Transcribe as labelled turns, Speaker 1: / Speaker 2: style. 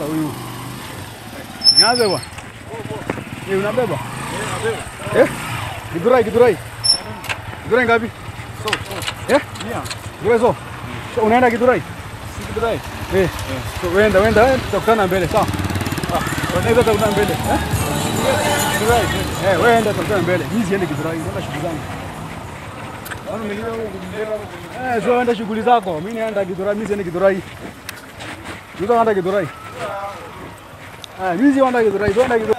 Speaker 1: sasa huyu. Nianze bwana. Ni unabeba? Eh? Githurai, Githurai. Githurai ngapi? Eh? Githurai so. So unaenda Githurai? Eh. So wenda wenda eh, tutakutana mbele sawa? Ah, unaweza tutakutana mbele. Eh? Eh, wewe enda tutakutana mbele. Mimi siende Githurai, naenda shughuli zangu. Eh, so enda shughuli zako. Mimi naenda Githurai, mimi siende Githurai. Mimi naenda Githurai. Ah, mimi sienda Githurai, tuenda Githurai.